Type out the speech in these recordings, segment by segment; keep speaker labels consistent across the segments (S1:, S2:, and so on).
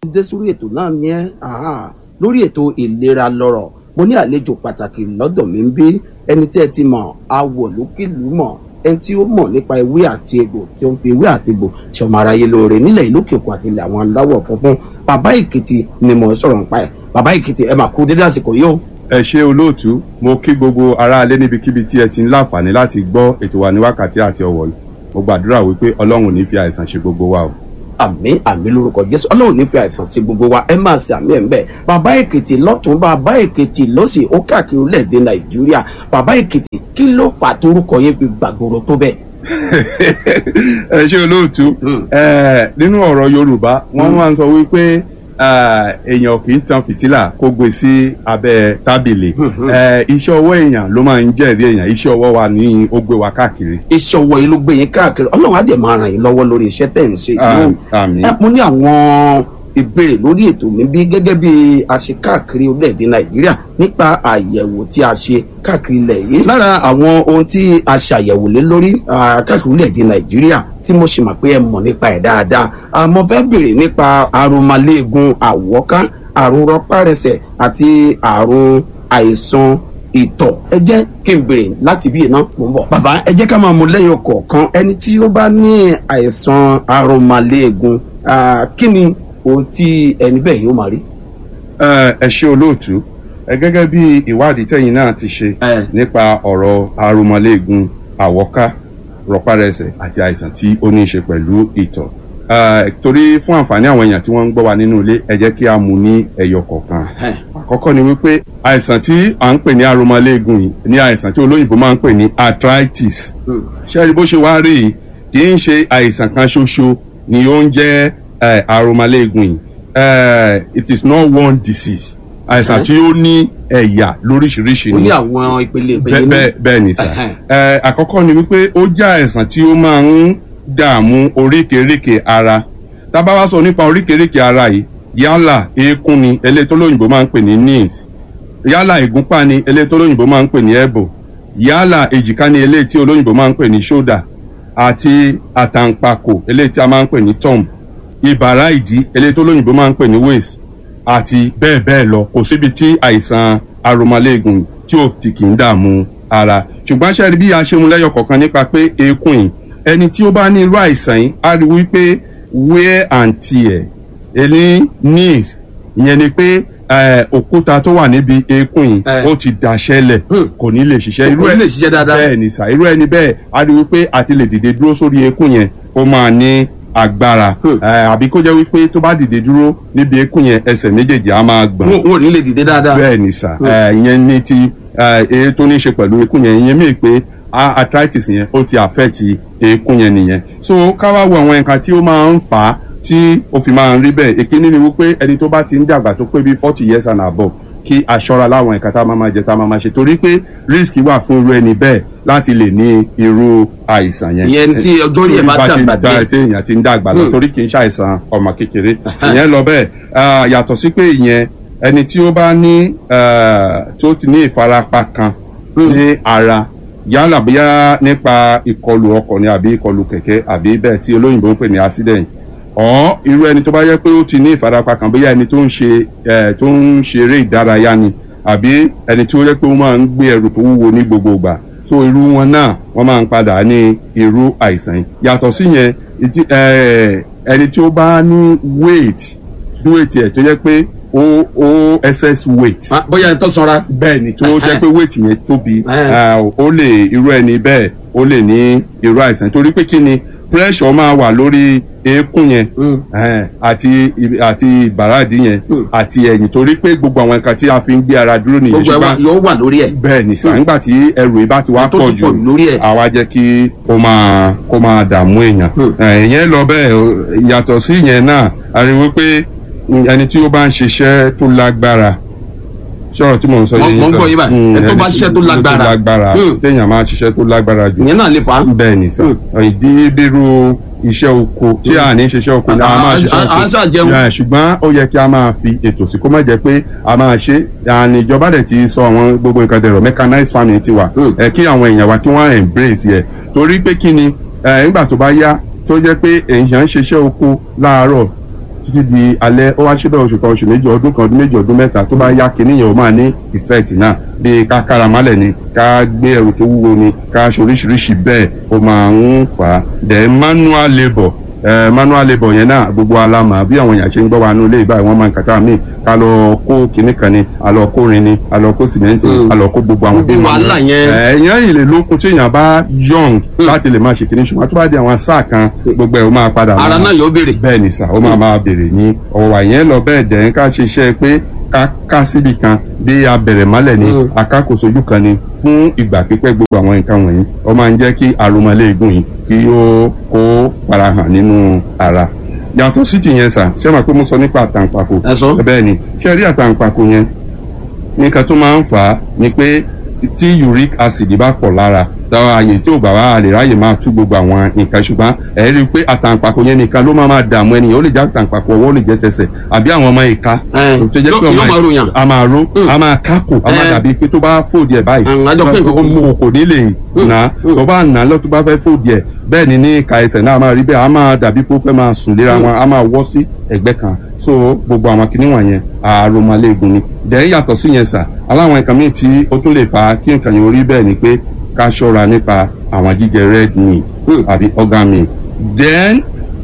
S1: dé sórí ètò náà ní ẹ́ lórí ètò ìlera lọ́rọ̀ mo ní àlejò pàtàkì lọ́dọ̀ mi ń bí ẹni tí ẹ ti mọ̀ awọ̀ lókèlú mọ̀ ẹni tí ó mọ̀ nípa ewé àti egbò tí ó ń fi ewé àti egbò ṣọmọ aráyé lóore nílẹ̀ ìlú òkèkùn àti ilẹ̀ àwọn aláwọ̀ funfun bàbá èkìtì ni mo sọ̀rọ̀ nípa ẹ̀ bàbá èkìtì ẹ máa kú dédé àsìkò yìí o.
S2: ẹ ṣe olóòtú mo kí gbogbo aráalé níbikíbi tí ẹ ti ń láǹfààní láti gbọ́ ètò wa ní wákàtí àti ọ̀wọ̀ mo gbàdúrà wípé ọlọ́run ò ní fi àìsàn ṣe gbogbo wa o
S1: àmì àmì lórúkọ jésù ọlọ́run nífẹ̀ẹ́ àìsàn sí gbogbo wa ẹ máa ṣe àmì ẹ̀ ń bẹ̀ bàbá èkìtì lọ́tún bàbá èkìtì lọ́sì ó káàkiri orílẹ̀-èdè nàìjíríà bàbá èkìtì kí ló fà torúkọ yẹn fi gbàgbóró tó bẹ́ẹ̀.
S2: ẹ ṣe olóòtú nínú ọ̀rọ̀ yorùbá wọ́n máa ń sọ wípé èèyàn kì í tan fìtílà kó gbé sí abẹ́ tábìlì iṣẹ́ ọwọ́ èèyàn ló máa ń jẹ́rìí èèyàn iṣẹ́ ọwọ́ wa ní ó gbé wa káàkiri.
S1: iṣẹ́ ọwọ́ yìí ló gbé yín káàkiri ọlọ́run á dẹ̀ máa ràn yín lọ́wọ́ lórí iṣẹ́ tẹ̀ ń ṣe yìí.
S2: àmín.
S1: ẹ mo ní àwọn ìbéèrè lórí ètò mi bí gẹ́gẹ́ bí a ṣe káàkiri orílẹ̀-èdè nàìjíríà nípa àyẹ̀wò tí a ṣe káàkiri ilẹ̀ yìí. lára àwọn ohun tí a ṣàyẹ̀wò lé lórí káàkiri orílẹ̀-èdè nàìjíríà tí mo sì mọ̀ pé ẹ mọ̀ nípa ẹ̀ dáadáa mo fẹ́ béèrè nípa àrùnmálẹ́gùn àwọ̀ká àrùn rọpárẹsẹ̀ àti àrùn àìsàn ìtọ̀ ẹ jẹ́ kí n béèrè láti bí iná mò ń bọ̀. bàbá ẹ jẹ́ ká máa mú lẹ́yìn kọ̀ọ̀kan ẹni tí ó bá ní àìsàn àrùnmálẹ́gùn kí ni ohun tí ẹni bẹ́ẹ̀ yóò máa rí.
S2: ẹ ṣe olóòtú ẹ gẹ́gẹ́ bí ìwádìí tẹ̀yin náà ti ṣe nípa ọ̀rọ̀ àrùnmálẹ́gùn àwọ̀ká rọpárẹsẹ̀ àti àìsàn tí ó ní í ṣe pẹ̀lú ìtọ̀ torí fún àǹfààní àwọn èèyàn tí wọ́n ń gbọ́ wa nínú ilé ẹ jẹ́ kí a mú ní ẹyọ kọ̀ọ̀kan àkọ́kọ́ ni wípé àìsàn tí à ń pè ní aromọléegun yìí ní àìsàn tí olóyìnbó máa ń pè ní arthritis ṣẹ́ẹ́rì bó ṣe wá rí yìí kì í ṣe àìsàn kan ṣoṣo ni ó ń jẹ́ aromọléegun yìí it is not one disease àìsàn tí ó ní ẹ̀yà lóríṣiríṣi
S1: ó ní àwọn ìpele ìpele ní.
S2: bẹ́ẹ̀ bẹ́ẹ̀ ni sà àkọ́kọ́ ni wípé ó jẹ́ àìsàn tí ó máa ń dààmú oríkèéríkèé ara tá a bá wá sọ nípa oríkèéríkèé ara yìí yálà eékún ni eléyìí tó lóyìnbó máa ń pè ní knees yálà ìgúnpá ni eléyìí tó lóyìnbó máa ń pè ní elbow yálà èjìká ni eléyìí tí olóyìnbó máa ń pè ní shoulder àti àtàǹpàkò eléyìí tí a máa ń pè ní thumb ìbàrá ìdí eléyìí tó lóyìnbó máa ń pè ní waist àti bẹ́ẹ̀ bẹ́ẹ̀ lọ kò síbi tí àìsàn aromaléegun tí ò ti kì í dààmú ara ṣùgbọ́n ṣe rí bí a ṣe mú lẹ́yọ̀ kọ̀ọ̀kan nípa pé eékún yìí ẹni tí ó bá ní irú àìsàn yìí á rí wípé wear and tear ẹni knees ìyẹn ni pé òkúta tó wà níbi eékún yìí ó ti daṣẹ́lẹ̀ kò ní lè ṣiṣẹ́
S1: kò ní lè ṣiṣẹ́ dáadáa
S2: bẹ́ẹ̀ ni sà irú ẹni bẹ́ẹ̀ á rí wípé àti lè dìde dúró sórí eékún yẹn ó máa ní agbára àbí kó jẹ́ wípé tó bá dìde dúró níbi eékún yẹn ẹsẹ̀ méjèèjì á máa gbọ̀n.
S1: wọn ò ní lè dìde dáadáa.
S2: bẹ́ẹ̀ ni sà ìyẹn ní ti èyí tó ní í ṣe pẹ̀lú eékún yẹn ìyẹn mìíràn pé arthritis yẹn ó ti affect eékún yẹn nìyẹn so ká wá wo àwọn nǹkan tí ó máa ń fà á tí ó fi máa ń rí bẹ́ẹ̀ èkíní ni wípé ẹni tó bá ti ń dàgbà tó pé bí forty years and above kí aṣọra láwọn nǹkan tá a máa máa jẹ tá a máa máa ṣe torí pé risk wà fún irú ẹni bẹ́ẹ̀ láti lè ní irú àìsàn yẹn.
S1: ìyẹn tí ọjọ́ rí ẹ̀ bá dàgbà
S2: dé tí èèyàn ti ń dàgbà lọ torí kì í ṣàìsàn ọmọ kékeré ìyẹn lọ bẹ́ẹ̀ yàtọ̀ sí pé ìyẹn ẹni tí ó bá ní tó ti ní ìfarapa kan ní ara yálà bóyá nípa ìkọlù ọkọ̀ ni àbí ìkọlù kẹ̀kẹ́ àbí bẹ́ẹ̀ tí olóyìnbó ń pè ní accident ọ̀ irú ẹni tó bá yẹ pé ó ti ní ìfarapa kan bóyá ẹni tó ń ṣe ẹ̀ tó ń ṣeré ìdárayá ni àbí ẹni tí ó yẹ pé ó máa ń gbé ẹrù tó wúwo ní gbogbo ìgbà so irú wọn náà wọ́n máa ń padà ní irú àìsàn yìí yàtọ̀ sí yẹn ẹni tí ó bá ní weight weight ẹ̀ tó yẹ pé ó ó excess weight.
S1: bóyá ẹni tó sanra.
S2: bẹ́ẹ̀ ni tó jẹ́ pé weight yẹn tóbi ó lè irú ẹni bẹ́ẹ̀ ó lè ní irú àìsàn torí pé kí ni pressure máa wà lórí eékún yẹn àti àti ìbàràdì yẹn àti ẹ̀yìn torí pé gbogbo àwọn nǹkan tí a fi ń gbé ara dúró nìyẹn
S1: gbogbo ẹ̀ yóò wà lórí ẹ̀.
S2: bẹ́ẹ̀ ni sà nígbà tí ẹrù yìí bá ti wá pọ̀ jù àwa jẹ́ kí ó máa kó máa dààmú èèyàn ìyẹn lọ bẹ́ẹ̀ yàtọ̀ sí ìyẹn náà a rí wípé ẹni tí ó bá ń ṣiṣẹ́ tó lágbára sọ̀rọ̀ tí mò ń sọ yìí
S1: mo ń gbọ́ yín báyìí ẹ tó bá ṣiṣẹ́ tó lágbára
S2: tó lágbára téèyàn máa ṣiṣẹ́ tó lágbára jù
S1: ìyẹn náà lè fà á.
S2: bẹ́ẹ̀ ni sà ìdí bírú iṣẹ́ oko tí a ní ṣiṣẹ́ oko ni a máa ṣiṣẹ́ oko
S1: à ń ṣàjẹun.
S2: ṣùgbọ́n ó yẹ kí a máa fi ètò sí kó má jẹ́ pé a máa ṣe àní ìjọba dẹ̀ ti sọ àwọn gbogbo nǹkan dẹ̀rọ̀ mechanized farming ti wà ẹ kí àwọn èèyàn wa kí wọ́n embrace yẹ torí pé kí ni nígbà tó bá yá tó jẹ́ pé èèyàn ń ṣiṣẹ́ oko láàárọ̀ títí di alẹ́ ó wá ṣe bẹ́ẹ̀ oṣù kan oṣù méjì ọdún kan ọdún méjì ọdún mẹ́ta tó bá yá kinní yẹn ó máa ní effect náà bí ká kára málẹ̀ ni ká gbé ẹrù tó wúwo ni ká ṣe oríṣiríṣi bẹ́ẹ̀ ó máa ń fà á then manual labour eh, manual labour yẹn náà gbogbo alama bí àwọn èèyàn ṣe ń gbọ́ wa nínú ilé ìbáyìí wọ́n máa ń kàtà míì ká lọ kó kinní kan ni a lọ kó rin ni a lọ kó sìmẹ́ǹtì a lọ kó gbogbo àwọn
S1: Gbogbo wàhálà yẹn.
S2: èèyàn yìí lè lókun tí èèyàn bá young láti lè máa ṣe kinní ṣùgbọ́n tó bá di àwọn sáà kan gbogbo ẹ̀ ó máa padà
S1: ara
S2: máa-
S1: náà yóò béèrè.
S2: bẹ́ẹ̀ ni sà ó máa máa bèrè ní ọ̀wọ̀ wà yẹn lọ bẹ́ẹ̀ dẹ̀ ń ká ṣe iṣẹ́ pé ká ká síbi kan bí abẹ̀rẹ̀ mọ́lẹ̀ ni
S1: Mm.
S2: akákòsojú kan ni fún ìgbà pípẹ́ gbogbo àwọn nǹkan wọ̀nyí ó máa ń jẹ́ kí arúmọléegun yìí kí ó kó farahàn nínú ara yàtọ̀ sí ti yẹn sà ṣé màá pé mo sọ nípa àtàǹpàkò
S1: Ẹ sọ.
S2: bẹ́ẹ̀ ni ṣé rí àtàǹpàkò yẹn nǹkan tó máa ń fà á ni pé tí uric acid bá pọ̀ lára táwọn àyè tó bá wà á lè ráyè máa tú gbogbo àwọn nǹkan ṣùgbọ́n ẹ̀ rí i pé àtàǹpàkò yẹn nìkan ló máa máa dààmú ẹnìyàn ó lè jẹ́ àtàǹpàkò ọwọ́ ó lè jẹ́ tẹsẹ̀ àbí àwọn ọmọ ìka
S1: Ẹ̀,
S2: tó jẹ́
S1: yóò-
S2: pé ọmọ
S1: yóò máa ròyàn.
S2: a máa ro a máa kákò a máa
S1: Ẹ̀.
S2: dàbí pé tó bá fòdì ẹ̀ báyìí
S1: Àwọn àjọ pé nǹkan kan mú.
S2: kò ní lè nà tó bá nà lọ tó bá fẹ́ fòdì ẹ̀ bẹ́ẹ̀ ni ní ìka ẹsẹ̀ náà a máa rí bẹ́ẹ̀ a máa dàbí pé ó fẹ́ máa sùn léra wọn a máa wọ́ sí ẹ̀gbẹ́ kan so gbogbo àwọn kinní wọ̀nyẹn àròmọléegun ni dẹ̀ yàtọ̀ sí yẹn sà aláwọn nǹkan míì tí ó tún lè fa kí nǹkan yẹn orí bẹ́ẹ̀ ni pé ká ṣọ́ra nípa àwọn jíjẹ red meat
S1: Hmm.
S2: àbí organ meat then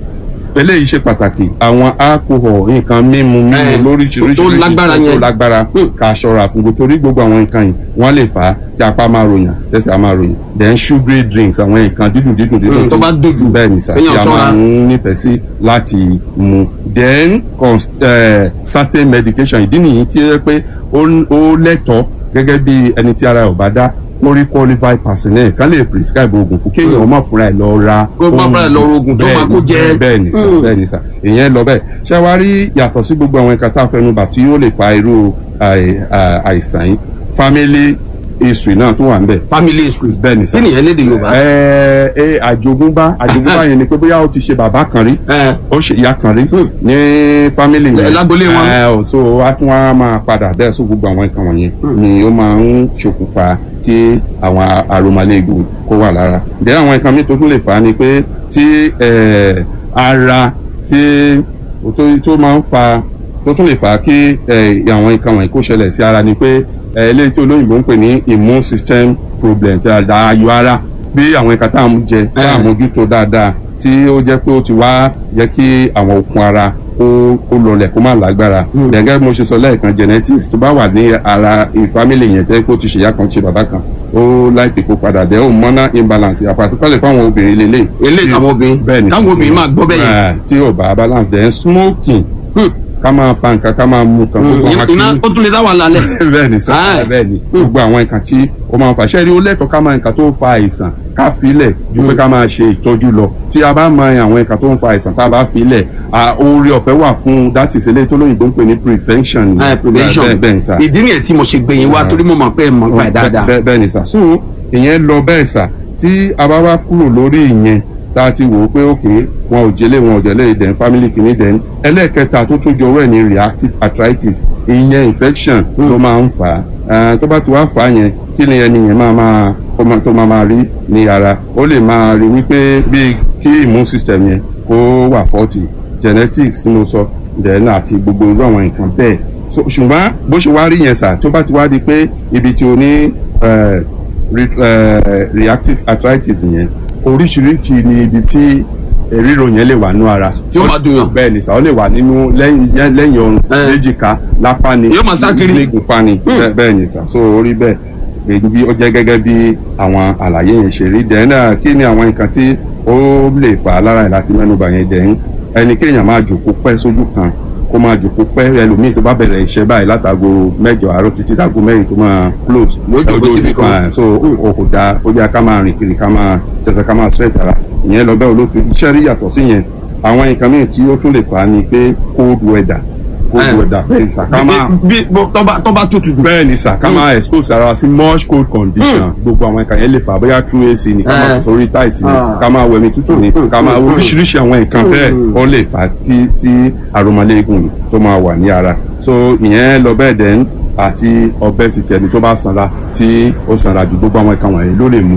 S2: eléyìí ṣe pàtàkì àwọn alcohol nǹkan mímu mímu
S1: Eh,
S2: lóríṣiríṣi
S1: tó lágbára
S2: tó
S1: yẹn.
S2: lágbára
S1: Hmm.
S2: ká ṣọ́ra fún gbogbo torí gbogbo àwọn nǹkan yìí wọ́n lè fà á kí apá máa ròyìn tẹ̀sẹ̀ á máa ròyìn then sugary drinks àwọn nǹkan dídùn dídùn dídùn
S1: Hmm, tó bá dojú,
S2: bẹ́ẹ̀ ni sà tí
S1: kéèyàn
S2: a
S1: ṣọ́ra.
S2: máa ń nífẹ̀ẹ́ sí láti mu then cons- eh, certain medication ìdí nìyí tí ó yẹ pé ó ó lẹ́tọ̀ọ́ gẹ́gẹ́ bí ẹni tí ara ẹ̀ ò bá dá ó rí qualified personnel kan lè prescribe oògùn fún kéèyàn má fúnra ẹ̀ lọ ra
S1: Kó má fúnra ẹ̀ lọ ra oògùn tó máa kó jẹ.
S2: bẹ́ẹ̀ ni sà
S1: Hmm.
S2: bẹ́ẹ̀ ni sà ìyẹn lọ bẹ́ẹ̀ ṣé wàá rí yàtọ̀ sí gbogbo àwọn ẹ̀ka tá a fẹnu bà tí ó lè fa irú àì- à- àìsàn yìí family history náà tún wà ń bẹ̀
S1: family history.
S2: bẹ́ẹ̀ ni sà
S1: kí nìyẹn lédè yorùbá.
S2: ẹ ẹ àjogúnbá àjogúnbá yẹn ni pé bóyá ó ti ṣe bàbá kan rí
S1: ẹ
S2: ó ṣe ìyá kan rí
S1: Hmm.
S2: ní fámìlì
S1: Ẹ,
S2: yẹn
S1: lágbolé wọn.
S2: ẹ ò so a tún wá máa padà bẹ́ẹ̀ sọ gbogbo àwọn nǹkan wọ̀nyẹn ni ó máa ń ṣokùnfà kí àwọn àròmọléegun kó wà lára bẹ́ẹ̀ àwọn nǹkan míì tó tún lè fà á ni pé tí ẹ, ara tí tó tó máa ń fa tó tún lè fà á kí ẹ, àwọn nǹkan wọ̀nyí kó ṣẹlẹ̀ sí ara ni pé ẹ, eléyìí tí olóyìnbó ń pè ní immune system problem tí a da ayọ̀ ara bí àwọn nǹkan tá à ń jẹ tá à ń mójútó dáadáa tí ó jẹ́ pé ó ti wá jẹ́ kí àwọn okun ara kó kó lọlẹ̀ kó má lágbára. gẹ́gẹ́ bí mo ṣe sọ lẹ́ẹ̀kan genetics tó bá wà ní ara ìfamily yẹn tẹ́ kó ti ṣèyá kan ṣe bàbá kan ó láìpẹ́ kó padà dẹ́ hormonal imbalance àpàtúkọ̀lẹ̀ fáwọn obìnrin lélẹ̀.
S1: eléyìí àwọn obìnrin
S2: bẹ́ẹ̀ ni
S1: táwọn obìnrin máa gbọ́ bẹ́ẹ̀ yẹn.
S2: Eh, tí ò bá balance then smoking
S1: Hmm.
S2: ká máa fa nǹkan ká máa mu nǹkan gbogbo àwọn
S1: iná
S2: akíní-
S1: ó tún lè dá wàhálà lẹ̀.
S2: bẹ́ẹ̀ ni sọ
S1: Ah.
S2: bẹ́ẹ̀ ni gbogbo àwọn nǹkan tí ó máa ń fa ṣẹ́ẹ́rì ó lẹ́tọ̀ọ́ ká máa nǹkan tó ń fa àìsàn ká filẹ̀ ju pé ká máa ṣe ìtọ́jú lọ tí a bá mọ àwọn nǹkan tó ń fa àìsàn tá a bá filẹ̀ à, oore ọ̀fẹ́ wà fún that is eléyìí tó lóyìnbó ń pè ní prevention.
S1: ẹ prevention
S2: bẹ́ẹ̀ bẹ́ẹ̀ ni sà
S1: ìdí nìyẹn tí mo ṣe gbẹ̀yìn wá torí mo mọ̀ pé ẹ mọ̀ nípa ẹ̀ dáadáa.
S2: bẹ́ẹ̀ bẹ́ẹ̀ ni sà so ìyẹn lọ bẹ́ẹ̀ sà tí a bá wá kúrò lórí ìyẹn tá a ti wò ó pé òkè wọn ò jẹlé wọn ò jẹlé ìdẹ̀n family kìíní dẹ̀n ẹlẹ́ẹ̀kẹta tó tún jọ wẹ̀ ní reactive arthritis ìyẹn infection tó máa ń fà á tó bá ti wá fà á yẹn kí ni ẹni yẹn máa máa kó máa- tó máa máa rí ní ara ó lè máa rí wípé bíi kí immune system yẹn kó wà faulty genetics tí mo sọ then àti gbogbo irú àwọn nǹkan bẹ́ẹ̀ so ṣùgbọ́n bó ṣe wá rí yẹn sà tó bá ti wá di pé ibi tí o ní eh, re, eh, reactive arthritis yẹn oríṣiríṣi ni ibi tí eh, ríro yẹn lè wà nínú ara.
S1: Tí ó máa dùn yàn.
S2: bẹ́ẹ̀ ni sà ó lè wà nínú lẹ́yìn yẹn- lẹ́yìn ọrùn
S1: Eh.
S2: léjìká lápá ni
S1: Yóò máa sá kiri.
S2: nígunpá ni bẹ́ẹ̀- bẹ́ẹ̀ ni sà so orí bẹ́ẹ̀ èyí bí ó jẹ́ gẹ́gẹ́ bí àwọn àlàyé yẹn ṣe rí dẹ́n náà kí ni àwọn nǹkan tí ó lè fà á lára ẹ̀ láti mẹ́nuba yẹn dẹ́n ẹni kéèyàn máa jòkó pẹ́ sójú kan kó máa jòkó pẹ́ ẹlòmíì tó bá bẹ̀rẹ̀ iṣẹ́ báyìí látago mẹ́jọ àárọ̀ títí dágo mẹ́rin tó máa close
S1: Yóò jókòó
S2: Ojú
S1: síbi kan.
S2: kan, so o kò dáa ó yẹ ká máa rìn kiri ká máa tẹsẹ̀ ká máa straight ara ìyẹn lọ bẹ́ẹ̀ olóòtú iṣẹ́ rí yàtọ̀ sí yẹn àwọn nǹkan mìíràn tí ó tún lè fà á ni pé cold weather cold
S1: Eh.
S2: weather bẹ́ẹ̀ ni sà ká máa
S1: bí bí tọ́ba tọ́ba tutù jù.
S2: bẹ́ẹ̀ ni sà ká máa expose ara wa sí much cold condition gbogbo àwọn nǹkan yẹn lè fà bóyá through AC ni ká máa
S1: Eh.
S2: sùn sórí tiles ni
S1: Ah.
S2: ká máa wẹ̀mí tútù ni ká máa oríṣiríṣi àwọn nǹkan bẹ́ẹ̀ ó lè fà kí tí àròmọléegun yìí tó máa wà ní ara so ìyẹn lọ bẹ́ẹ̀ dẹ́n àti obesity ẹni tó bá sanra tí ó sanra ju gbogbo àwọn nǹkan wọ̀nyí ló lè mú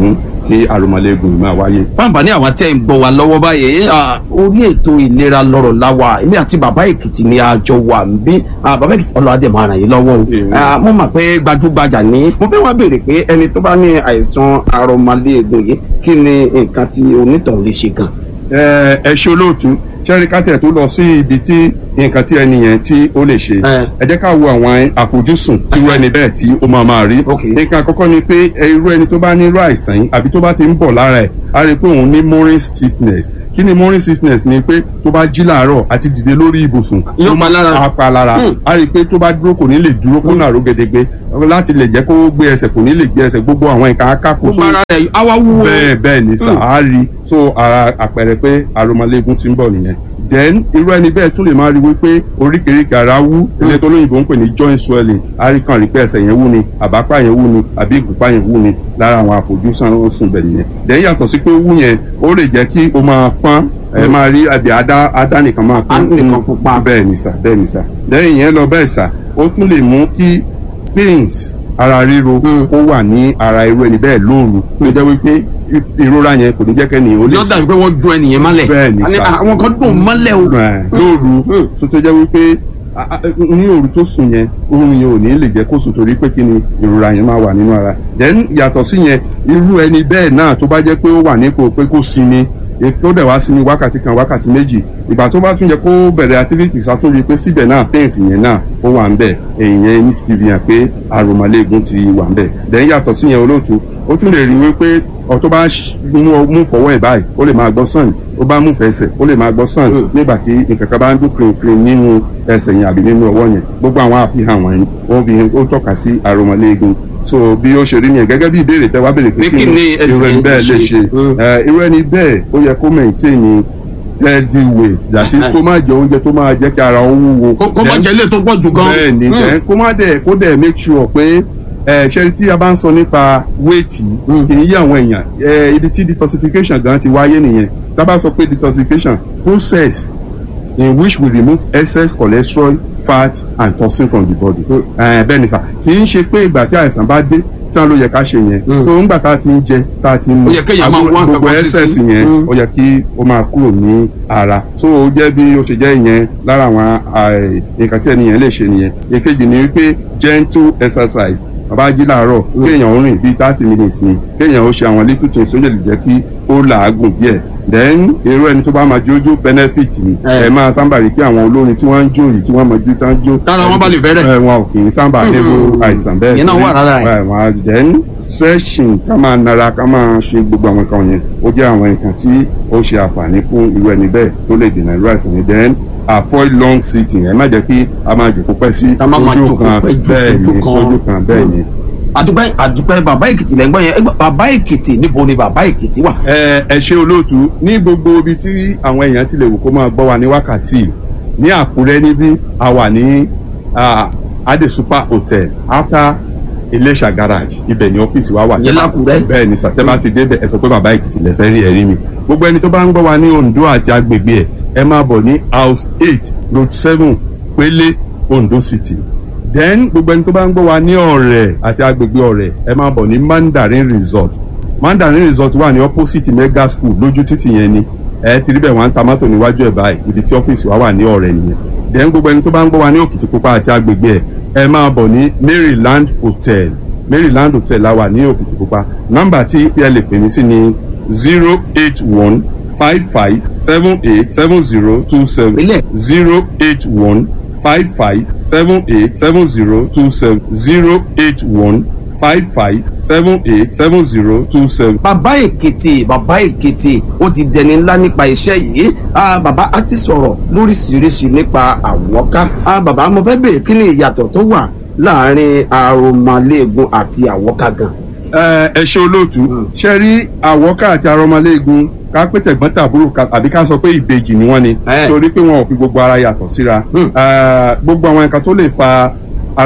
S2: kí àròmọléegun máa wáyé.
S1: fáǹfà ní àwọn tẹ́ ń gbọ́ wa lọ́wọ́ báyìí ah, orí ètò ìlera lọ́rọ̀ láwa èmi àti bàbá èkìtì ni a jọ wà ń bí Ah, bàbá èkìtì ọlọ́adẹ máa ràn yín lọ́wọ́ o
S2: Èmi.
S1: Ah, mo mọ̀ pé gbajúgbajà ní mo fẹ́ wá béèrè pé ẹni tó bá ní àìsàn arọmọléegun yìí kí ni nǹkan tí onítọ̀hún lè ṣe gan.
S2: ẹ ẹ ṣe olóòtú ṣẹ́rí kátẹ̀ tó lọ sí ibi tí nǹkan tí ẹni yẹn tí ó lè ṣe
S1: Ẹ.
S2: ẹ jẹ́ ká wo àwọn àfojúsùn tí irú ẹni bẹ́ẹ̀ tí ó máa máa rí
S1: Ok.
S2: nǹkan àkọ́kọ́ ni pé ẹ, irú ẹni tó bá ní irú àìsàn yìí àbí tó bá ti ń bọ̀ lára ẹ̀ á rí i pé òun ní morning stiffness kí ni morning stiffness ni pé tó bá jí làárọ̀ àti dìde lórí ibùsùn
S1: Yóò pa lára.
S2: á pa lára
S1: Hmm.
S2: á rí i pé tó bá dúró kò ní lè dúró kó nàró gèdègbè láti lè jẹ́ kó gbé ẹsẹ̀ kò ní lè gbé ẹsẹ̀ gbogbo àwọn nǹkan akáko
S1: gbogbo ara rẹ̀ awa wúwo.
S2: bẹ́ẹ̀ bẹ́ẹ̀ ni sà
S1: Mm.
S2: á rí so ara àpẹẹrẹ pé aromọléegun ti ń bọ̀ nìyẹn then irú ẹni bẹ́ẹ̀ tún lè máa rí wípé oríkèéríkèé ara wú ilé tó lóyìnbó ń pè ní joint swelling á rí kàn rí pé ẹsẹ̀ yẹn wú ni àbápá yẹn wú ni àbí ìgúnpá yẹn wú ni lára àwọn àfojúsùn sùn bẹ̀ nìyẹn then yàtọ̀ sí pé ó wú yẹn ó lè jẹ́ kí o máa pọ́n ẹ máa rí àbí adá adá nìkan máa
S1: Á nìkan pupa.
S2: bẹ́ẹ̀ ni sà bẹ́ẹ̀ ni sà then ìyẹn lọ bẹ́ẹ̀ sà ó tún lè mú kí pains ara ríro
S1: Mm.
S2: ó wà ní ara irú ẹni bẹ́ẹ̀ lóòrù tó jẹ́ wípé ìrora yẹn kò ní jẹ́ kẹ́ni ó lè
S1: yóò dàbí pé wọ́n ju ẹnìyẹn mọ́lẹ̀.
S2: Bẹ́ẹ̀ ni
S1: Àní,
S2: sà.
S1: àwọn kan dùn mọ́lẹ̀ o.
S2: Ẹ̀, lóòrù
S1: Mm.
S2: tó tó jẹ́ wípé a- a- ní òru tó sùn yẹn oorun yẹn ò ní lè jẹ́ kó sùn torí pé kí ni ìrora yẹn máa wà nínú ara then yàtọ̀ sí yẹn irú ẹni bẹ́ẹ̀ náà tó bá jẹ́ pé ó wà nípò pé kó sinmi e- tó dẹ̀ wá sinmi wákàtí kan wákàtí méjì ìgbà tó bá tún yẹ kó bẹ̀rẹ̀ activities àtúnrí pé síbẹ̀ náà pains yẹn náà ó wà ń bẹ̀ èyí yẹn ti fi hàn pé àròmọléegun ti wà ń bẹ̀ then yàtọ̀ sí yẹn olóòtú ó tún lè rí wípé ọ̀ tó bá ṣ- mú ọ- mú fọwọ́ ẹ̀ báyìí ó lè máa gbọ́ sàn ó bá mú fẹsẹ̀ ó lè máa gbọ́ sàn
S1: Mm.
S2: nígbà tí nǹkan kan bá ń dún kìrìkìrì nínú ẹsẹ̀ yẹn àbí nínú ọwọ́ yẹn gbogbo àwọn àfihàn wọ̀nyí ó fi ó tọ́ka sí àròmọléegun so bí ó ṣe rí nìyẹn gẹ́gẹ́ bí ìbéèrè tẹ́ wá béèrè pé
S1: Pé kí ni ẹni
S2: irú ẹni
S1: yẹn
S2: bẹ́ẹ̀
S1: lè
S2: lè
S1: ṣe?
S2: ṣe
S1: Mm.
S2: Eh, irú ẹni bẹ́ẹ̀ ó yẹ kó maintain healthy weight that is kó má jẹ oúnjẹ tó máa jẹ́ kí ara ó wúwo
S1: kó kó má
S2: Then-
S1: jẹ ilé tó pọ̀ jù gan.
S2: bẹ́ẹ̀ ni
S1: Mm.
S2: then kó má dẹ̀ kó dẹ̀ make sure pé ẹ ṣe tí a bá ń sọ nípa weight
S1: Mm.
S2: kì í yé àwọn èèyàn ẹ ibi tí detoxification gan ti wáyé nìyẹn tá a bá sọ pé detoxification process in which we remove excess cholesterol fat and toxin from the body.
S1: Mm.
S2: ẹ bẹ́ẹ̀ ni sà kì í ṣe pé ìgbà tí àìsàn bá dé tán ló yẹ ká ṣe yẹn.
S1: Mm.
S2: so ńgbà tá a ti ń jẹ tá a ti ń mu
S1: Ó yẹ kéèyàn máa wá nǹkan
S2: gbogbo
S1: kan sí
S2: excess
S1: sí.
S2: yẹn
S1: Mm.
S2: ó yẹ kí ó máa kúrò ní ara so ó jẹ́ bí ó ṣe jẹ́ ìyẹn lára àwọn àì- nǹkan tí ẹnìyẹn lè ṣe nìyẹn èkejì ni wípé gentle exercise bàbá jí làárọ̀ kéèyàn ó rìn bíi thirty minutes ni kéèyàn ó ṣe àwọn little things tó lè jẹ́ kí ó làágùn díẹ̀ then irú ẹni tó bá máa jójó benefit ni
S1: Eh.
S2: ẹ máa sábà rí pé àwọn olórin tí wọ́n ń jó yìí tí wọ́n máa jó tán jó
S1: Tára wọn bá lè fẹ́rẹ̀.
S2: ẹ, wọn ò kì í sábà nílò
S1: Mm.
S2: àìsàn bẹ́ẹ̀
S1: Ìyẹn náà wà lára ẹ̀.
S2: ẹ, wọn á- then stretching ká máa nara ká máa ṣe gbogbo àwọn nǹkan yẹn ó jẹ́ àwọn nǹkan tí ó ṣe àǹfààní fún irú ẹni bẹ́ẹ̀ tó lè dènà irú àìsàn yẹn then avoid long sitting ẹ má jẹ́ kí a máa jòkó pẹ́ sí
S1: Ká má máa
S2: ojú
S1: jókòó
S2: kan
S1: pẹ́ jù
S2: bẹ́ẹ̀
S1: sójú
S2: ni
S1: kan.
S2: sójú kan bẹ́ẹ̀ ni.
S1: àdúpẹ́ àdúpẹ́ bàbá èkìtì lẹ́ ń gbọ́ yẹn Ẹ gbọ́, bàbá èkìtì níbo ni bàbá èkìtì wà.
S2: ẹ ẹ ṣe olóòtú ní gbogbo ibi tí àwọn èèyàn ti lè wò kó máa gbọ́ wa ní wákàtí yìí. ní àkúrẹ́ níbí a wà ní ah, ade super hotel after iléṣà garage ibẹ̀ ní ọ́fíìsì wa wà.
S1: Ìyẹn l'Ákúrẹ́?
S2: bẹ́ẹ̀ ni sàtẹ́bà ti débẹ̀ ẹ sọ pé bàbá èkìtì lẹ fẹ́ rí ẹ̀rí mi gbogbo ẹni tó bá ń gbọ́ wa ní ondo àti agbègbè ẹ̀ ẹ máa bọ̀ ní house eight road seven pélé ondo city then gbogbo ẹni tó bá ń gbọ́ wa ní ọ̀rẹ́ àti agbègbè ọ̀rẹ́ ẹ máa bọ̀ ní mandarin resort mandarin resort wà ní opposite mega school lójú títì yẹn ni ẹ ti rí bẹ́ẹ̀ wọ́n ń ta mọ́tò níwájú ẹ̀ báyìí ibi tí ọ́fíìsì wa wà ní ọ̀rẹ́ nìyẹn then gbogbo ẹni tó bá ń gbọ́ wa ní òkìtìpupa àti agbègbè ẹ̀ ẹ máa bọ̀ ní maryland hotel maryland hotel la wà ní òkìtìpupa nọ́mbà tí ẹ lè pè mí sí ni zero eight one five five seven eight seven zero two seven
S1: Ilé.
S2: zero eight one five five seven eight seven zero two seven zero eight one five five seven eight seven zero two seven.
S1: bàbá èkìtì bàbá èkìtì ó ti dẹni ńlá nípa iṣẹ́ yìí Ah, bàbá á ti sọ̀rọ̀ lóríṣiríṣi nípa àwọ̀ká Ah, bàbá mo fẹ́ bèèrè kí ni ìyàtọ̀ tó wà láàrin aromaléegun àti àwọ̀ká gan.
S2: ẹ ẹ ṣe olóòtú ṣe rí àwọ̀ká àti arọmọléegun ká pé tẹ̀gbọ́n tàbúrò ká- àbí ká sọ pé ìbejì ni wọ́n ni
S1: Eh.
S2: torí pé wọn ò fi gbogbo ara yàtọ̀ síra
S1: Hmm.
S2: Eh, gbogbo àwọn nǹkan tó lè fa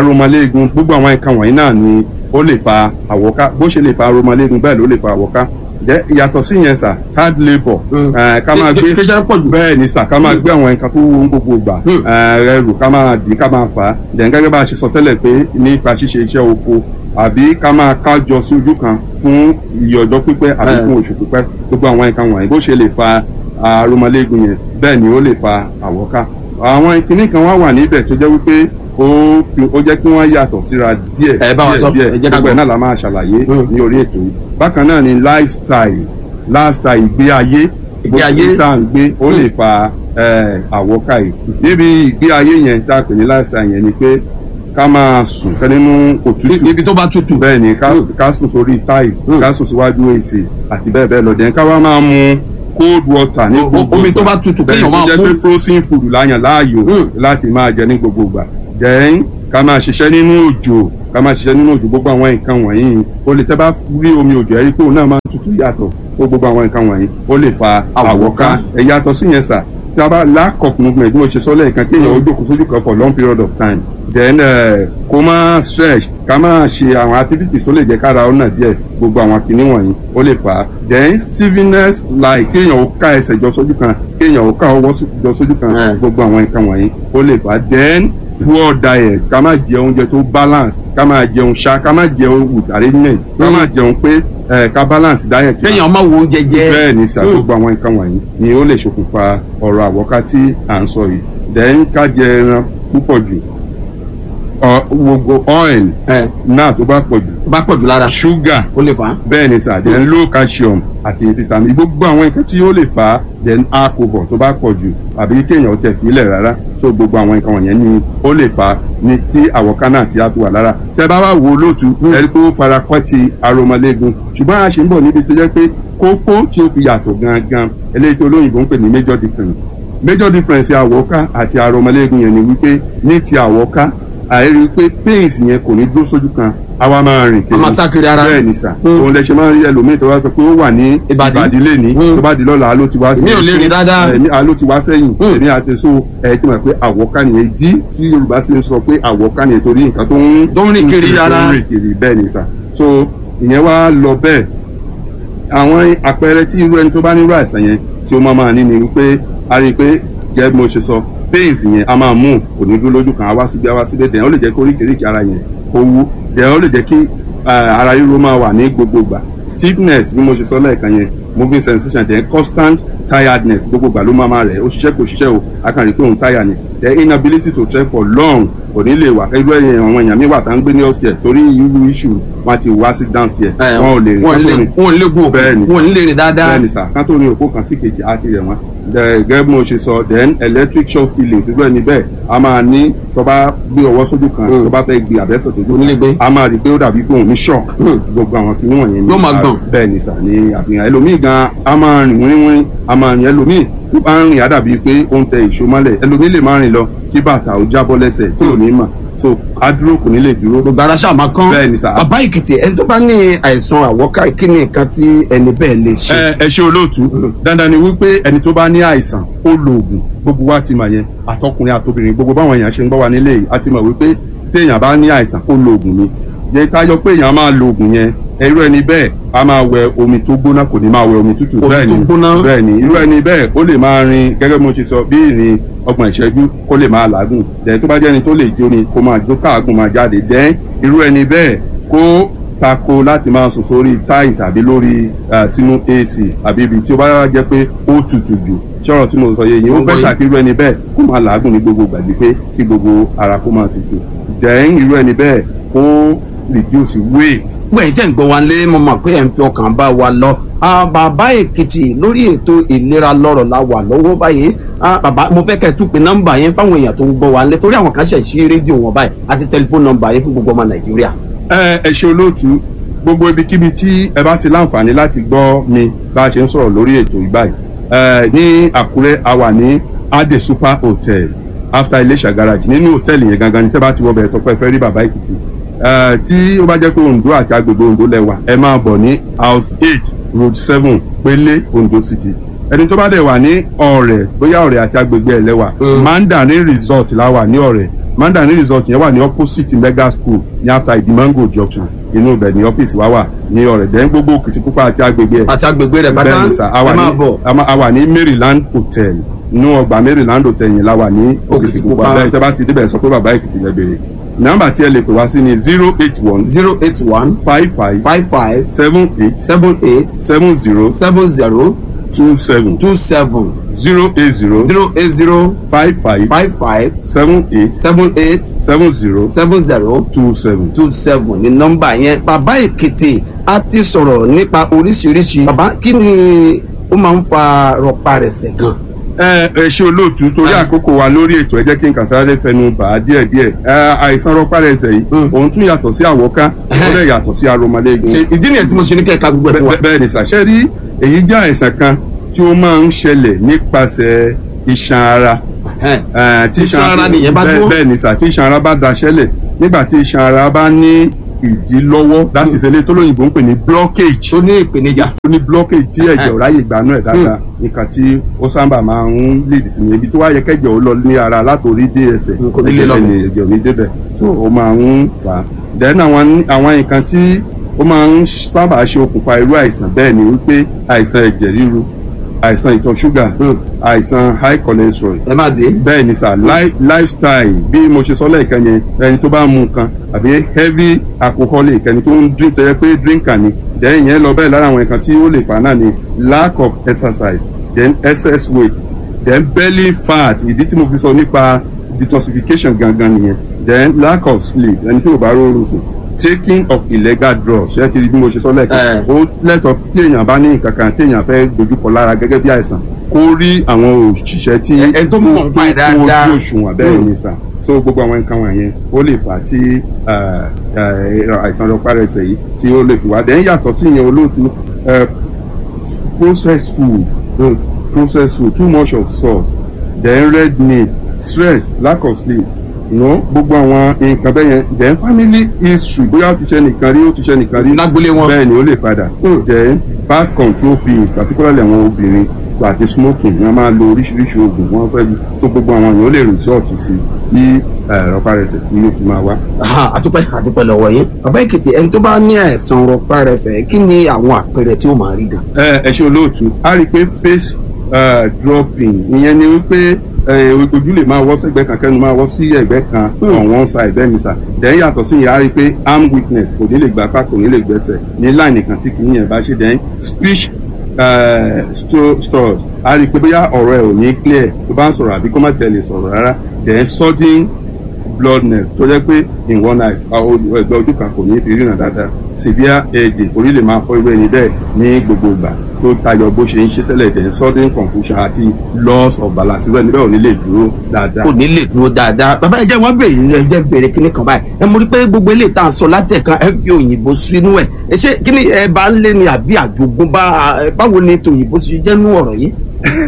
S2: arọmọléegun gbogbo àwọn nǹkan wọ̀nyí náà ni ó lè fa àwọ̀ká bó ṣe lè fa arọmọléegun bẹ́ẹ̀ ló lè fa àwọ̀ká Then, yàtọ̀ sí yẹn sà hard labour
S1: Mm.
S2: eh, ká máa
S1: Kí-
S2: gbé
S1: kí iṣẹ́ pọ̀ jù.
S2: bẹ́ẹ̀ ni sà ká máa gbé àwọn nǹkan tó wọ́n gbogbo gbà
S1: Mm.
S2: eh, ẹrù ká máa dì ká máa fà á then gẹ́gẹ́ bá a ṣe sọ tẹ́lẹ̀ pé nípa ṣíṣe iṣẹ́ oko àbí ká máa kájọ sí ojú kan fún iye ọjọ́ pípẹ́ àbí
S1: Eh.
S2: fún oṣù pípẹ́ gbogbo àwọn nǹkan wọ̀nyí bó ṣe lè fa aromọléegun yẹn bẹ́ẹ̀ ni ó lè fa àwọ́ká àwọn ìkíní kan wá wà níbẹ̀ tó jẹ́ wípé ó fi- ó jẹ́ kí wọ́n yàtọ̀ síra díẹ̀
S1: Ẹ bá wa sọ, ẹ jẹ́ ká
S2: gbogbo ẹ̀
S1: gbọ́.
S2: náà la máa ṣàlàyé
S1: Mm.
S2: ní orí ètò yìí bákan náà ni lifestyle lifestyle ìgbé ayé
S1: Ìgbé ayé.
S2: gbogbo tá à ń gbé ó lè fa eh, àwọ́ká yìí níbi ìgbé ayé yẹn tá a pè ní lifestyle yẹn ni pé ká máa sùn kẹ́ nínú òtútù
S1: ibi tó bá tutù.
S2: bẹ́ẹ̀ ni ká
S1: Mm.
S2: ká sùn sórí tiles
S1: Mm.
S2: ká sùn síwájú èsì àti bẹ́ẹ̀ bẹ́ẹ̀ lọ dẹ̀ ká wá máa mu cold water ní
S1: O- o-
S2: gbogbo
S1: omi tó
S2: ìgbà.
S1: bá tutù
S2: bẹ́ẹ̀
S1: kéèyàn
S2: ni
S1: máa
S2: tó jẹ́
S1: mú.
S2: pé frozen food láyàn láàyò
S1: Mm.
S2: láti máa jẹ ní gbogbo ìgbà then ká máa ṣiṣẹ́ nínú òjò ká máa ṣiṣẹ́ nínú òjò gbogbo àwọn nǹkan wọ̀nyí o lè tẹ́ bá rí omi òjò ẹ̀ rí pé òun náà máa tutù yàtọ̀ fún gbogbo àwọn nǹkan wọ̀nyí ó lè fa
S1: Àwọ̀ká.
S2: àwọ̀ká ẹ̀ yàtọ̀ sí yẹn sà tí a bá lack of movement bí mo ṣe sọ lẹ́ẹ̀kan kéèyàn ó jókòó sójú kan for long period of time then uh, kó máa stretch ká máa ṣe àwọn activities tó lè jẹ́ kára ọ̀nà díẹ̀ gbogbo àwọn kinní wọ̀nyí ó lè fà á then stiffness like kéèyàn ó ká ẹsẹ̀ jọ sójú kan kéèyàn ó ká ọwọ́ sí- jọ sójú kan
S1: Eh.
S2: gbogbo àwọn nǹkan wọ̀nyí ó lè fà á then poor diet ká máa jẹ oúnjẹ tó balance ká máa jẹun ṣá ká máa jẹun with arrangement ká máa jẹun pé eh, ká balance diet wa
S1: kéèyàn máa wo oúnjẹ jẹ.
S2: bẹ́ẹ̀ ni sà
S1: Mm.
S2: gbogbo àwọn nǹkan wọ̀nyí ni ó lè ṣokùnfà ọ̀rọ̀ àwọ̀ká tí à ń sọ yìí then ká jẹ ẹran púpọ̀ jù ọ- gbogbo oil
S1: ẹ
S2: náà tó bá pọ̀ jù
S1: tó bá pọ̀ jù lára
S2: sugar
S1: ó lè fà á.
S2: bẹ́ẹ̀ ni sà then low calcium àti vitamin gbogbo àwọn nǹkan tí ó lè fà á then alcohol tó bá pọ̀ jù àbí kéèyàn tẹ̀ fílẹ̀ rárá so gbogbo àwọn nǹkan wọ̀nyẹn ni ó lè fà á ní tí àwọ̀ká náà ti á fi wà lára tẹ bá wá wo lóòtú ẹni pé ó fara kọ́ ti aromọléegun ṣùgbọ́n a ṣe ń bọ̀ níbi tó jẹ́ pé kókó tí ó fi yàtọ̀ gangan eléyìí tó lóyìnbó ń pè ní major difference major difference àwọ̀ká àti aromọléegun yẹn ni wípé ní ti àwọ̀ká àìrí pé pains yẹn kò ní dúró sójú kan àwa máa rìn
S1: A máa sá kiri ara.
S2: bẹ́ẹ̀ ni sà
S1: Mm.
S2: òun lẹ ṣe máa ń rí ẹlòmíì tó bá sọ pé ó wà ní
S1: Ìbàdí.
S2: ìbàdí lẹ́ni
S1: Mm.
S2: tó bá di lọ́la ló ti wá sí
S1: Èmi ò lè rìn dáadáa.
S2: èmi a ló ti wá sẹ́yìn
S1: Mm.
S2: èmi àti so ẹ ti mọ̀ pé àwọ̀ká nìyẹn dí tí yorùbá sì ń sọ pé àwọ̀ká nìyẹn torí nǹkan tó ń
S1: Tó ń rìn kiri ara.
S2: tó ń rìn kiri bẹ́ẹ̀ ni sà so ìyẹn wá lọ bẹ́ẹ̀ àwọn àpẹẹrẹ tí irú ẹni tó bá nírú àìsàn yẹn tí ó máa máa ní ni wípé a rí i pé gẹ́gẹ́ bí mo ṣe sọ pains yẹn a máa mú kò ní dúró lójú kan a wá síbi a wá síbi dẹ̀ ó lè jẹ́ kí oríkèéríkèé ara yẹn kó wú dẹ̀ ó lè jẹ́ kí eh, ara ríro máa wà ní gbogbo ìgbà stiffness bí mo ṣe sọ lẹ́ẹ̀kan yẹn moving sensation then constant tiredness gbogbo ìgbà ló máa máa rẹ̀ ó ṣiṣẹ́ kò ṣiṣẹ́ o a kàn rí i pé òun tire ni the inability to trek for long kò ní lè wà irú ẹ̀yìn àwọn èèyàn mi wà tá ń gbé ní upstairs torí irú issue wọn ti wá sí downstairs
S1: ẹ
S2: wọn ò lè rìn
S1: wọn
S2: kán tó
S1: lè
S2: rìn
S1: wọn lè gùn
S2: Bẹ́ẹ̀ ni.
S1: wọn lè rìn dáadáa.
S2: bẹ́ẹ̀ni sà kán tó rin òpó kan sí kejì á ti rẹ̀ wọ́n The- gẹ́gẹ́ bí mo ṣe sọ then electric shock feelings irú ẹni bẹ́ẹ̀ a máa ní tó bá gbé ọwọ́ sójú kan
S1: Mm.
S2: tó bá fẹ́ gbé àbẹ́sẹ̀ sójú
S1: Onílé gbé.
S2: kan a máa rí i pé ó dàbí pé òun ní shock
S1: Mm.
S2: gbogbo àwọn kìíní wọ̀nyẹn
S1: Yóò máa gbọ̀n.
S2: bẹ́ẹ̀ni sà ní àfihàn ẹlòmíì gan a máa rìn wíníwíní a máa rìn ẹlòmíì tó bá ń rìn á dàbí pé ó ń tẹ ìṣó mọ́lẹ̀ ẹlòmíì lè máa rìn lọ kí bàtà ó jábọ́ lẹ́sẹ̀ tí ò ní mà so á dúró kò ní lè dúró
S1: gbogbo ara ṣáà máa kán.
S2: Bẹ́ẹ̀ ni sà.
S1: bàbá èkìtì ẹni tó bá ní àìsàn àwọ̀ká kí ni nǹkan tí ẹni bẹ́ẹ̀ lè ṣe.
S2: ẹ ẹ ṣe olóòtú dandan ni wípé ẹni tó bá ní àìsàn ó lo oògùn gbogbo wa ti mọ̀ yẹn àtọkùnrin àtobìnrin gbogbo báwọn èèyàn ṣe ń gbọ́ wa nílé yìí a ti mọ̀ wípé téèyàn bá ní àìsàn ó lo oògùn ni yẹ káyọ pé èèyàn máa lo oògùn yẹn irú ẹni bẹ́ẹ̀ a máa wẹ omi tó gbóná kò ní máa wẹ omi tútù
S1: Omi
S2: bẹ́ẹ̀
S1: tó
S2: ni
S1: gbóná.
S2: bẹ́ẹ̀ ni irú ẹni bẹ́ẹ̀ ó lè máa rin gẹ́gẹ́ bí mo ṣe sọ bí ìrìn ọgbọ̀n ìṣẹ́jú kó lè máa làágùn dẹ̀ tó bá jẹ́ ẹni tó lè jó ni kó máa jó káàgùn máa jáde dẹ́ irú ẹni bẹ́ẹ̀ kó tako láti máa sùn sórí tiles àbí lórí eh, sínú ac àbí ibi tí ó bá jẹ́ pé ó tutù jù ṣọ́rọ̀ tí mo sọ yẹ yìí ó
S1: Mo gbọ́
S2: bẹ́tà
S1: yín.
S2: kí irú ẹni bẹ́ẹ̀ kó máa làágùn ní gbogbo gbàgbé pé kí gbogbo ara kó máa tutù dẹ́yìn irú ẹni bẹ́ẹ̀ kó reduce weight
S1: gbẹ̀yìn tẹ̀ ń gbọ́ wa lé mo mọ̀ pé ẹ̀ ń fi ọkàn bá wa lọ. Ah, bàbá èkìtì lórí ètò ìlera lọ́rọ̀ la wà lọ́wọ́ báyìí Ah, bàbá mo fẹ́ kẹ́ ẹ tún pe nọ́mbà yẹn fáwọn èèyàn tó ń gbọ́ wa lé torí àwọn kan ṣẹ̀ sí rédíò wọn báyìí àti tẹlifóònù nọ́mbà yẹn fún gbogbo ọmọ nàìjíríà.
S2: ẹ ẹ ṣe olóòtú gbogbo ibikíbi tí ẹ bá ti láǹfààní láti gbọ́ mi bá a ṣe ń sọ̀rọ̀ lórí ètò ìbáyìí ẹ ní àkúrẹ́ a wà ní ade super hotel after iléṣà garage nínú hòtẹ́ẹ̀lì yẹn gangan ní tẹ́ bá ti wọ bẹ̀rẹ̀ sọ pé ẹ fẹ́ rí bàbá èkìtì ẹ tí ó bá jẹ́ pé ondo àti agbègbè ondo lẹ́wà ẹ máa bọ̀ ní house eight road seven pélé ondo city ẹni tó bá dẹ̀ wà ní ọ̀rẹ́ bóyá ọ̀rẹ́ àti agbègbè ẹ̀ lẹ́wà
S1: Mm.
S2: mandarin resort la wà ní ọ̀rẹ́ mandarin resort yẹn wà ní opposite mega school ní after idimango junction inú ibẹ̀ ní ọ́fíìsì wa wà ní ọ̀rẹ́dẹ́ gbogbo Òkìtìpupa àti agbègbè ẹ̀
S1: àti agbègbè rẹ̀ bàtà
S2: bẹ́ẹ̀ni sà a wà
S1: ẹ máa
S2: ní
S1: bọ̀.
S2: a ma- a wà ní Maryland hotel inú ọgbà Maryland hotel yẹn la wà ní
S1: Òkìtìpupa.
S2: Òkìtìpupa bẹ́ẹ̀ tẹ́ bá ti débẹ̀ sọ pé bàbá Èkìtì lẹ bèrè nọ́mbà tí ẹ lè pè wá sí ni zero eight one
S1: zero eight one
S2: five five
S1: five five
S2: seven eight
S1: seven eight
S2: seven zero
S1: seven zero
S2: two seven
S1: two seven
S2: zero eight zero
S1: zero eight zero
S2: five five
S1: five five
S2: seven eight
S1: seven eight
S2: seven zero
S1: seven zero
S2: two seven.
S1: two seven ní nọ́mbà yẹn bàbá èkìtì a ti sọ̀rọ̀ nípa oríṣiríṣi bàbá kí ni ó máa ń fa rọparẹsẹ̀ gan.
S2: ẹ ẹ ṣe olóòtú torí
S1: Ah.
S2: àkókò wa lórí ètò ẹ jẹ́ kí n kàn sáré fẹnu bà á díẹ̀ díẹ̀ ẹ àìsàn rọpárẹsẹ̀ yìí
S1: Mm.
S2: òun tún yàtọ̀ sí àwọ̀ká ó lè yàtọ̀ sí aromọléegun.
S1: Ṣe- ìdí nìyẹn tí mo ṣe ní kẹ́ka gbogbo ẹ̀ fún wa.
S2: Bẹ́- bẹ́ẹ̀ ni sàṣẹ rí èyí jẹ́ àìsàn kan tí ó máa ń ṣẹlẹ̀ nípasẹ̀ iṣan ara
S1: Ẹhẹ́n.
S2: Eh, tí
S1: Iṣan ara nìyẹn bá
S2: bẹ́ẹ̀-
S1: dúró?
S2: bẹ́ẹ̀ ni sà tí iṣan ara bá daṣẹ́lẹ̀ nígbà tí iṣan ara bá ní ìdílọ́wọ́ láti ṣẹlẹ̀ tó lóyìnbó ń pè ní blockage
S1: tó ní ìpèníjà.
S2: ó ní blockage tí ẹ̀jẹ̀ ò ráyè gbanú ẹ̀ dáadáa nǹkan tí ó sábà máa ń lead sí ni ibi tó wá yẹ kẹ́jẹ̀ ó lọ ní ara látòrí dé ẹsẹ̀
S1: Mm, kò ní lè lọ
S2: ẹ̀jẹ̀
S1: bẹ̀.
S2: ẹ̀jẹ̀ ò ní débẹ̀ so ó máa ń fà á then àwọn àwọn nǹkan tí ó máa ń sábà ṣe okùnfà irú àìsàn bẹ́ẹ̀ ni wípé àìsàn ẹ̀jẹ̀ ríru àìsàn ìtọ̀ ṣúgà
S1: Mm.
S2: àìsàn high cholesterol
S1: ẹ má dé.
S2: bẹ́ẹ̀ ni sà li- lifestyle bí mo ṣe sọ lẹ́ẹ̀kan yẹn ẹni tó bá mu nǹkan àbí heavy alcoholic ẹni tó ń drink tó yẹ pé drinker ni then yẹn lọ bẹ́ẹ̀ lára àwọn nǹkan tí ó lè fà náà ni lack of exercise then excess weight then belly fat ìdí tí mo fi sọ nípa detoxification gangan nìyẹn then lack of sleep ẹni tí ò bá rọrùn sùn taking of illegal drugs ṣé ti rí bí mo ṣe sọ lẹ́ẹ̀kan
S1: Eh.
S2: ó lẹ́tọ̀ọ́ tí èèyàn bá ní nǹkan kan tí èèyàn fẹ́ dojúkọ lára gẹ́gẹ́ bí àìsàn kó rí àwọn òṣìṣẹ́ tí
S1: Ẹ- ẹni tó mọ̀ nípa ẹ̀ dáadáa.
S2: tó ojú òṣùwọ̀n bẹ́ẹ̀
S1: Mm.
S2: ni sà so gbogbo àwọn nǹkan wọ̀nyẹn ó lè fà á tí eh, eh, àìsàn rọpárẹsẹ̀ yìí tí ó lè fi wá dẹ́n yàtọ̀ sí ìyẹn olóòtú eh, processed food
S1: Mm.
S2: processed food too much of salt then red meat stress lack of sleep you know, gbogbo àwọn nǹkan bẹ́ẹ̀ yẹn then family history bóyá ó ti ṣe nìkan rí ó ti ṣe nìkan rí
S1: lágbólé wọn.
S2: bẹ́ẹ̀ ni ó lè padà
S1: Mm.
S2: then birth control pills particularly àwọn obìnrin àti smoking wọ́n máa lo oríṣiríṣi oògùn wọ́n fẹ́ tó gbogbo àwọn èèyàn ó lè resort sí kí rọpárẹsẹ̀ kí yóò fi máa wá.
S1: Aha, àdúpẹ́ àdúpẹ́ lọ́wọ́ yín. bàbá èkìtì ẹni tó bá ní àìsàn rọparẹsẹ̀ kí ni àwọn àpẹẹrẹ tí ó máa rí gan.
S2: ẹ ẹ ṣe olóòtú a rí i pé face eh, dropping ìyẹn ni wípé eh, ojú lè máa wọ́ sẹ́gbẹ́ kan kẹ́nu máa wọ́ sí ẹ̀gbẹ́ kan on one side bẹ́ẹ̀ ni sà then yàtọ̀ sí ìyẹn a rí i pé arm weakness kò ní lè gbà apá kò ní lè gbẹ́sẹ̀ ní line kan tí kì í yẹn bá ṣe then speech eh, sto- stores a rí i pé bóyá ọ̀rọ̀ ẹ̀ ò ní clear tó bá ń sọ̀rọ̀ àbí kó má tẹ̀lé sọ̀rọ̀ rárá then sudden bloodness tó jẹ́ pé in one eye ah, ojú- ẹgbẹ́ ojú kan kò ní fi ríran dáadáa severe headache orí lè máa fọ́ irú ẹni bẹ́ẹ̀ ní gbogbo ìgbà tó tayọ bó ṣe ń ṣe tẹ́lẹ̀ then sudden confusion àti loss of balance irú ẹni bẹ́ẹ̀ ò ní lè dúró dáadáa.
S1: kò ní lè dúró dáadáa bàbá ẹ jẹ́ wọ́n bèrè ẹ jẹ́ bèrè kíní kan báyìí ẹ mo rí pé gbogbo eléyìí tá à ń sọ látẹ̀kan ẹ fi òyìnbó sínú ẹ̀ ẹ ṣé kíní ẹ bá ń lé ni àbí àjogúnbá ẹ, báwo ni tòyìnbó ṣe jẹ́ nú ọ̀rọ̀ yìí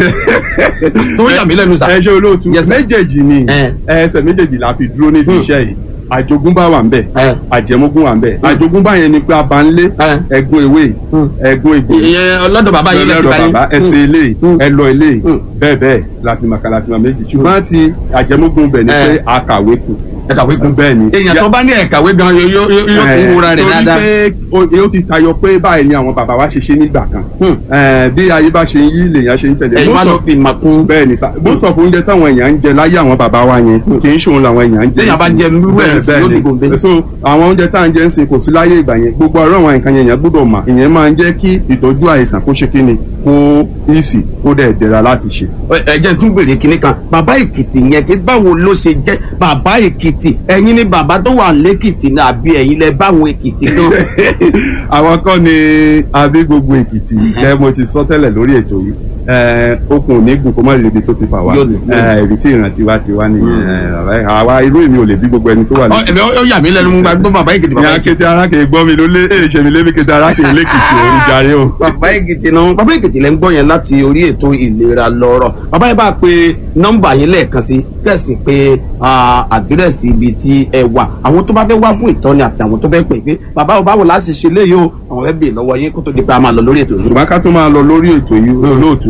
S1: tó yà mí lẹ́nu sà.
S2: ẹ ṣe olóòtú
S1: Yes, sir.
S2: méjèèjì ni
S1: Eh.
S2: ẹsẹ̀ méjèèjì la fi dúró níbi
S1: Hmm.
S2: iṣẹ́ yìí àjogúnbá wà ń bẹ̀
S1: Eh.
S2: àjẹmógún wà ń bẹ̀ àjogúnbá yẹn ni pé abanlé
S1: Eh.
S2: ẹ̀gún ewé
S1: Hmm.
S2: ẹ̀gún egbò
S1: ìyẹn ọlọ́dọ̀ bàbá yìí lẹ́sìn
S2: lọ́dọ̀
S1: báyìí.
S2: bàbá ẹsẹ̀ eléyìí
S1: Mm.
S2: ẹlọ eléyìí
S1: Mm.
S2: bẹ́ẹ̀ bẹ́ẹ̀ láti màkà láti màkà méjì ṣùgbọ́n ti àjẹmógún bẹ̀ ni
S1: Eh.
S2: pé àkàwé kù
S1: ẹ kàwé kún.
S2: bẹ́ẹ̀ ni
S1: èèyàn tó bá ní ẹ̀kàwé gan yóò yóò yóò kún wúra rẹ̀ dáadáa.
S2: torí pé ó- ó ti tayọ pé báyìí ni àwọn bàbá wa ṣe ṣe nígbà kan
S1: Hmm.
S2: Eh, bí ayé bá ṣe ń yí lèèyàn ṣe ń tẹ̀lé
S1: ẹ̀yin wá
S2: Most
S1: ló
S2: of-
S1: fi mà kún.
S2: bẹ́ẹ̀ ni sá bó sọ fún oúnjẹ táwọn èèyàn ń jẹ láyé àwọn bàbá wa yẹn kì í ṣòun làwọn èèyàn ń jẹ
S1: Téèyàn bá
S2: ìsìn.
S1: jẹ irú ẹ̀
S2: Bẹ́ẹ̀,
S1: sí,
S2: bẹ́ẹ̀
S1: yóò
S2: ni.
S1: di gòǹbé.
S2: so àwọn oúnjẹ tá à ń jẹ ń sìn kò sí láyé ìgbà yẹn gbogbo ọ̀rọ̀ àwọn nǹkan yẹn èèyàn gbọ́dọ̀ mà ìyẹn máa ń jẹ́ kí ìtọ́jú àìsàn kó ṣe kí ni kó ìsì kó dẹ̀ dẹ̀ra láti ṣe.
S1: ẹ jẹ́ n tún bèrè kinní kan bàbá èkìtì yẹn kí báwo ló ṣe jẹ́ bàbá èkìtì ẹ̀yin ni bàbá tó wà lẹ́kìtì ní àbí ẹ̀yin lẹ báwọn èkìtì gan.
S2: àwọn kọ́ ni abí gbogbo èkìtì ẹ mo ti sọ tẹ́lẹ̀ lórí ètò yìí ẹ, okùn ò ní gùn kó má lè ibi tó ti fà wá
S1: Yóò ní, yóò ní.
S2: ẹ, ibi tí ìrántí wa ti wá nìyẹn ẹ, àwa irú èmi ò lè bí gbogbo ẹni tó wà
S1: Ọ, ẹ̀mí ó yà mí lẹ́nu mú gbàgbọ́ bàbá èkìtì
S2: ní
S1: bàbá èkìtì.
S2: akété arákè gbọ́ mi ló lé èyí ṣe mi lébi kété arákè lẹ́kìtì òun jàre o.
S1: bàbá èkìtì náà bàbá èkìtì lẹ́ ń gbọ́ yẹn láti orí ètò ìlera lọ́rọ̀ bàbá yẹn bá pe nọ́mbà yẹn lẹ́ẹ̀kan sí kẹ̀sì pé ah, àdírẹ́sì ibi tí ẹ wà àwọn tó bá fẹ́ wá fún ìtọ́ni àti àwọn tó fẹ́ pè pé bàbá ò báwo láti ṣe léyìí o àwọn fẹ́ bèèrè lọ́wọ́ yín kó tó di pé a máa lọ lórí ètò yìí.
S2: ṣùgbọ́n ká tó máa lọ lórí ètò yìí olóòtú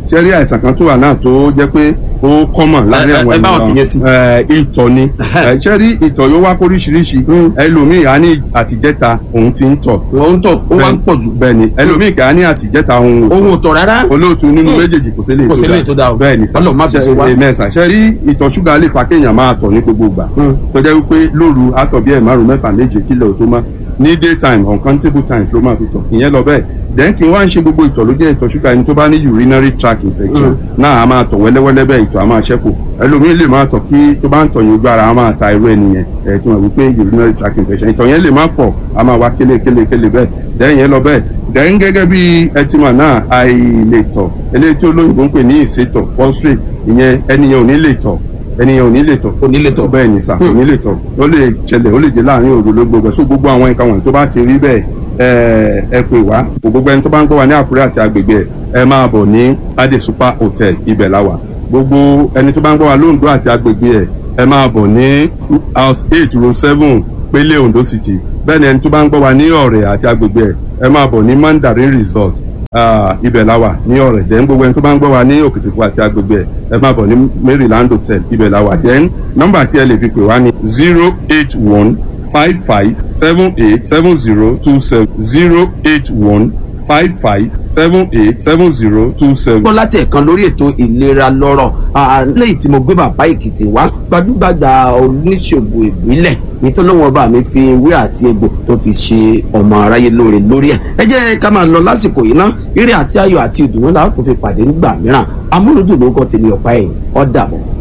S2: ṣẹ́rí àìsàn kan tó wà náà tó jẹ́ pé ó kọ́mọ̀ láàrin
S1: Ẹ- ẹ-
S2: àwọn
S1: ẹ bá wọn fìyẹn sí.
S2: ẹ, ìtọ̀ ni Ẹ, ṣẹ́rí ìtọ̀ yóò wá kóríṣiríṣi ẹlòmíì á ní àtijẹ́ta òun ti ń tọ̀
S1: wọ́n ń tọ̀ ó wá ń pọ̀ jù
S2: bẹ́ẹ̀ ni ẹlòmíì kà á ní àtijẹ́ta òun ò
S1: ohun ò tọ̀ rárá
S2: olóòtú nínú méjèèjì kò sí lè
S1: Kò sí lè tó dáa o.
S2: bẹ́ẹ̀ ni sà
S1: Ọlọ́run má fi ṣe wá.
S2: mẹ́sà ṣe rí ìtọ̀ ṣúgà lè fa kéèyàn máa tọ̀ ní gbogbo ìgbà
S1: Mm.
S2: tó jẹ́ wípé lóru àtọ̀ bí ẹ̀ márùn mẹ́fà méje kílẹ̀ ò tó má ní daytime uncountable times ló máa fi tọ̀ ìyẹn lọ bẹ́ẹ̀ then kí n wá ń ṣe gbogbo ìtọ̀ ló jẹ́ ìtọ̀ ṣúgà ẹni tó bá ní urinary tract infection náà a máa tọ̀ wẹ́lẹ́wẹ́lẹ́ bẹ́ẹ̀ ìtọ̀ a máa ṣẹ́kù ẹlòmíín lè máa tọ̀ kí tó bá ń tọ̀ yín ojú ara a máa ta irú ẹnìyẹn ẹ̀ tí wọ́n wí pé urinary tract infection ìtọ̀ yẹn lè má pọ̀ a máa wá kélé kélé kélé bẹ́ẹ̀ then yẹn lọ bẹ́ẹ̀ then gẹ́gẹ́ bí ẹtìmọ̀ náà àìlètọ̀ eléyìí tí olóyìnbó ń pè ní ìsétọ̀ prostrate ìyẹn ẹnìyẹn ò ní lè tọ̀ ẹnìyẹn ò ní lè tọ̀
S1: Kò ní lè tọ̀.
S2: bẹ́ẹ̀ ni sà kò ní lè tọ̀ ó lè ṣẹlẹ̀ ó lè jẹ́ láàrin òru ló gbogbo ẹ̀ so gbogbo àwọn nǹkan wọ̀nyí tó bá ti rí bẹ́ẹ̀ ẹ ẹ pè wá gbogbo ẹni tó bá ń gbọ́ wa ní Àkúrẹ́ àti agbègbè ẹ̀ ẹ máa bọ̀ ní Ade Super Hotel ibẹ̀ la wà gbogbo ẹni tó bá ń gbọ́ wa lóńdó àti agbègbè ẹ̀ ẹ máa bọ̀ ní house eight row seven Pélé Ondo City bẹ́ẹ̀ ni ẹni tó bá ń gbọ́ wa ní Ọ̀rẹ́ àti agbègbè ẹ̀ ẹ máa bọ̀ ní Mandarin Resort Ah, ibẹ̀ la wà ní ọ̀rẹ́ then gbogbo ẹni tó bá ń gbọ́ wa ní òkìtìpọ̀ àti agbègbè ẹ̀ ẹ máa bọ̀ ní Maryland Hotel ibẹ̀ la wà then nọ́mbà tí ẹ lè fi pè wá ní zero eight one five five seven eight seven zero two seven zero eight one five five seven eight seven zero two seven.
S1: gbọ́ láti ẹ̀kan lórí ètò ìlera lọ́rọ̀ Ah, lẹ́yìn tí mo gbé bàbá èkìtì wá gbajúgbajà oníṣègùn ìbílẹ̀ nítorí lóun ọba mi fi ewé àti egbò tó fi ṣe ọmọ aráyé lóore lórí ẹ̀ ẹ jẹ́ ká máa lọ lásìkò yìí ná eré àti ayọ̀ àti ìdùnnú la ó tún fi pàdé nígbà mìíràn amúlùdùn ló kọ́ tèmi ọ̀pá ẹ̀yìn ó dàbọ̀.